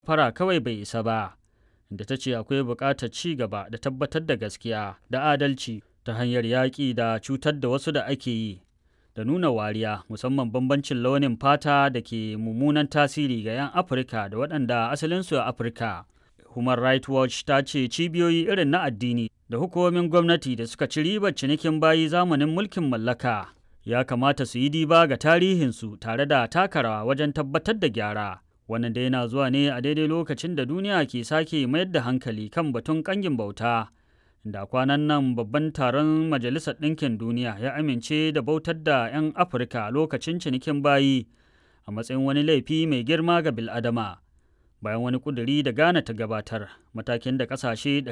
fara kawai bai isa ba da ta ce akwai buƙatar ci gaba da tabbatar da gaskiya da adalci ta hanyar yaƙi da cutar da wasu da ake yi da nuna wariya musamman bambancin launin fata da ke mummunan tasiri ga 'yan afirka da waɗanda asalinsu a afirka human rights watch ta ce cibiyoyi irin na addini da hukumomin gwamnati da suka ci ribar cinikin bayi zamanin mulkin mallaka ya kamata su yi diba ga tarihinsu tare da taka rawa wajen tabbatar da gyara wannan da yana zuwa ne a daidai lokacin da duniya ke sake mayar da hankali kan batun kangin bauta da kwanan nan babban taron majalisar ɗinkin duniya ya amince da bautar da 'yan afirka lokacin cinikin bayi a matsayin wani laifi mai girma ga biladama bayan wani kuduri da ghana ta gabatar matakin da ƙasashe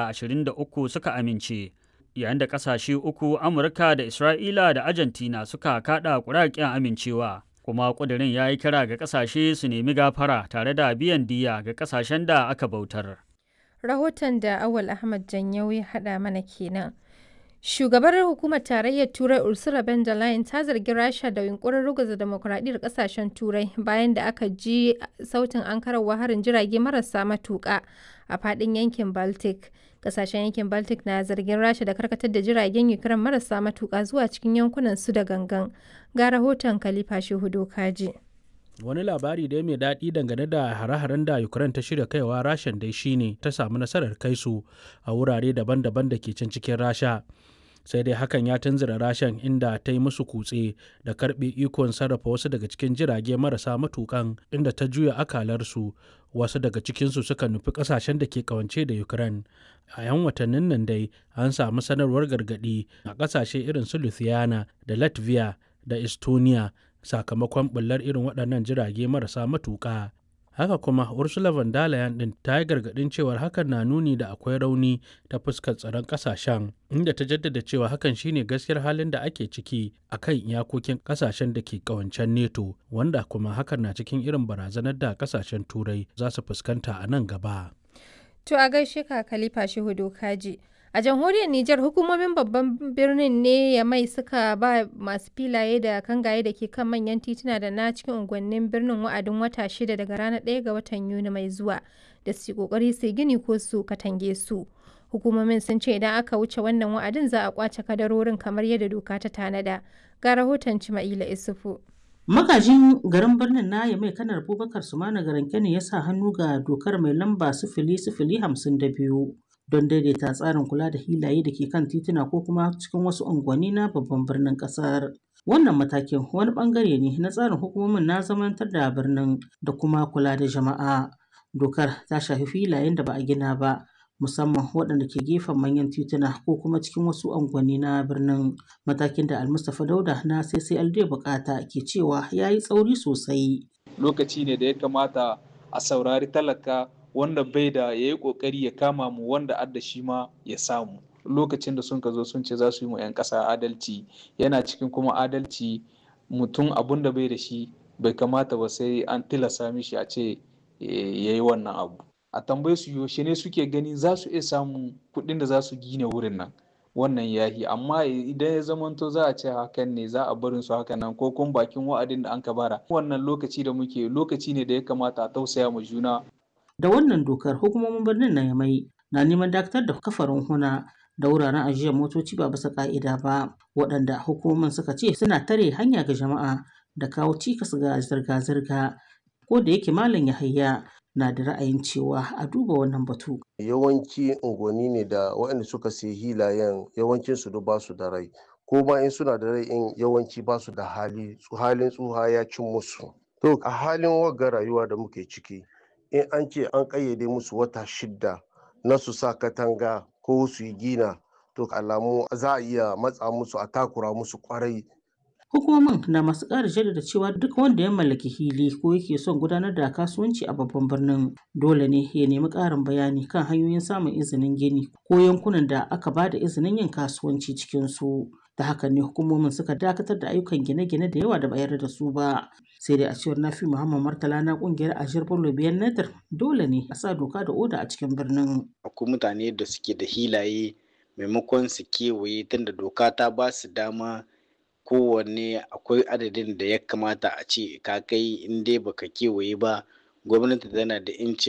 123 suka amince yayin da ƙasashe uku amurka da isra'ila da argentina suka kaɗa ƙuraƙen amincewa kuma kudirin ya yi kira ga ƙasashe su nemi gafara tare da biyan diya ga ƙasashen da aka bautar rahoton da awal ahmad janyau ya haɗa mana kenan shugabar hukumar tarayyar turai ursula von der leyen ta zargi rasha da yunkurin ruguza demokuraɗiyyar ƙasashen turai bayan da aka ji sautin ankararwa harin jirage marasa matuƙa a faɗin yankin baltic ƙasashen yankin baltic na zargin rasha da karkatar da jiragen ukraine marasa matuƙa zuwa cikin yankunan su da gangan ga rahoton khalifa shehu kaji. wani labari da mai daɗi dangane da hare-haren da ukraine ta shirya kaiwa rashan dai shine ta samu nasarar kai su a wurare daban-daban da ke can cikin rasha sai dai hakan ya tunzura rashan inda ta yi musu kutse da karbe ikon sarrafa wasu daga cikin jirage marasa matukan inda ta juya akalarsu wasu daga cikinsu suka nufi kasashen da ke kawance da ukraine a 'yan watannin nan dai an samu sanarwar gargadi a kasashe irin su lithuania da latvia da estonia sakamakon bullar irin waɗannan jirage marasa matuƙa haka kuma ursula von der leyen din ta yi gargaɗin cewar hakan na nuni da akwai rauni ta fuskar tsaron ƙasashen inda ta jaddada cewa hakan shine gaskiyar halin da ake ciki a kan iyakokin ƙasashen da ke ƙawancen neto wanda kuma hakan na cikin irin barazanar da ƙasashen turai za su fuskanta a nan gaba to a gaishe ka khalifa shehu dokaji A jamhuriyar Nijar hukumomin babban birnin ne ya mai suka ba masu filaye da kangaye da ke kan manyan tituna da na cikin unguwannin birnin wa'adin wata shida daga ranar 1 ga watan Yuni mai zuwa da su kokari su gini ko su katange su. Hukumomin sun ce idan aka wuce wannan wa'adin za a kwace kadarorin kamar yadda doka ta tanada. Ga rahoton Cima'ila Isufu. Magajin garin birnin na ya mai kanar Abubakar Sumana Garanke ne ya sa hannu ga dokar mai lamba sifili sifili hamsin da biyu. don daidaita tsarin kula da hilaye da ke kan tituna ko kuma cikin wasu unguwanni na babban birnin kasar. Wannan matakin wani bangare ne na tsarin hukumomin na zamantar da birnin da kuma kula da jama'a. Dokar ta shafi filayen da ba a gina ba, musamman waɗanda ke gefen manyan tituna ko kuma cikin wasu unguwanni na birnin. Matakin da Almustapha Dauda na CCLD bukata ke cewa ya yi tsauri sosai. Lokaci ne da ya kamata a saurari talaka wanda bai da ya yi kokari ya kama mu wanda adda shi ma ya samu lokacin da sun ka zo sun ce za su yi mu 'yan ƙasa adalci yana cikin kuma adalci mutum abun da bai da shi bai kamata ba sai an tilasa mishi a ce ya yi wannan abu a tambayi su yaushe ne suke gani za su iya samun kuɗin da za su gina wurin nan wannan yahi amma idan ya zamanto za a ce hakan ne za a barin su hakan nan ko kuma bakin wa'adin da an ka bara wannan lokaci da muke lokaci ne da ya kamata a tausaya ma juna da wannan dokar hukumomin birnin na yamai na neman dakatar da kafarin huna da wuraren ajiyar motoci ba bisa ka'ida ba waɗanda hukumomin suka ce suna tare hanya ga jama'a da kawo cikas ga zirga-zirga ko da yake malam yahaya na da ra'ayin cewa a duba wannan batu yawanci unguwanni ne da waɗanda suka sayi hilayen yawancin su ba su da rai ko ma in suna da rai in yawanci ba su da hali halin tsuha ya cin musu to a halin wagga rayuwa da muke ciki in an ce an ƙayyade musu wata shidda na su sa katanga ko su yi gina to alamu za a iya matsa musu a takura musu kwarai hukumomin na masu ƙara jaddada cewa duk wanda ya mallaki hili ko yake son gudanar da kasuwanci a babban birnin dole ne ya nemi ƙarin bayani kan hanyoyin samun izinin gini ko yankunan da aka ba da izinin yin kasuwanci cikin su da haka ne hukumomin suka dakatar da ayyukan gine-gine da yawa da ba yarda da su ba sai dai a cewar nafi muhammad martala na kungiyar ashir bello biyan nadar dole ne a sa doka da oda a cikin birnin akwai mutane da suke da hilaye maimakon su kewaye tunda doka ta ba su dama kowanne akwai adadin da ya kamata a ce ka kai in dai baka kewaye ba gwamnati tana da incin